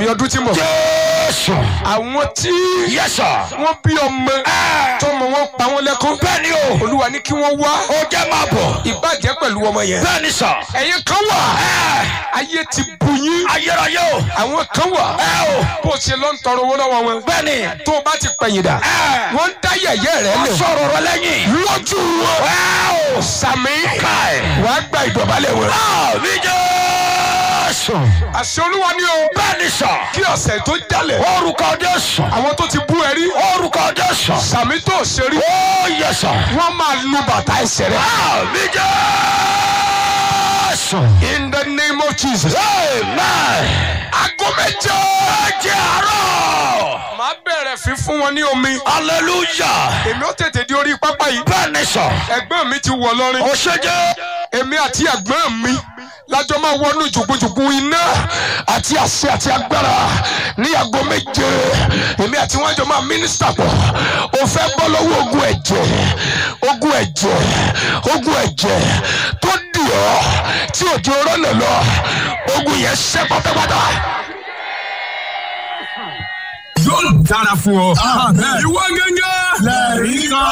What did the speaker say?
àmì ọdún tí mọ̀. jésù àwọn tí yẹsà wọ́n bí ọmọ tọmọ wọn pa wọn lẹ́kún. bẹ́ẹ̀ ni o olúwa ní kí wọ́n wá ó jẹ́ máa bọ̀ ìbàjẹ́ pẹ̀lú ọmọ yẹn. bẹ́ẹ̀ ni sà ẹ̀yin kan wà ayé ti bu yín. ayérayé o àwọn kan wà bó o ṣe lọ ń tọrọ owó lọ́wọ́ wọn. bẹ́ẹ̀ ni tó o bá ti pẹ̀yìn dà wọ́n ń dá yẹ̀yẹ́ rẹ lẹ̀. sọ̀rọ̀ rẹ lẹ́yìn lójú wọn. sàmì wàá gba ìdọ̀bálẹ̀ wọn. àmì jésù àṣẹ olúwa ni o. bẹ́ẹ̀ ni sà kí ọ̀sẹ̀ tó jalè. orúkọ jésù àwọn tó ti bú ẹ rí. orúkọ jésù sàmì tó ṣe rí. ó yẹsà wọ́n máa lu bàtà ẹsẹ̀ rẹ. àmì jésù in the name of jesus. amen aago méje. ẹjẹ àárọ̀ màá bẹ̀rẹ̀ fífún wọn ní omi. hallelujah èmi ó tètè di orí pápá yìí. bẹ́ẹ̀ ni sà ẹ̀gbọ́n mi ti wọ̀ lọ́rin. ó ṣe jẹ́ èmi àti ẹ̀gbọ́n mi lájọ máa wọnú jùgbùjùgbù iná àti àṣẹ àti agbára ní aago méje èmi àti wọn jọ máa mínísítà pọ̀ o fẹ́ bọ́ lọ́wọ́ ogun ẹ̀jẹ̀ ogun ẹ̀jẹ̀ ogun ẹ̀jẹ̀ tó dì ọ́ tí òjò rọ́nà lọ ogun yẹn ṣẹ́ pátápátá. yóò dára fún ọ. ìwọ gángan lẹ́ẹ̀rí kan.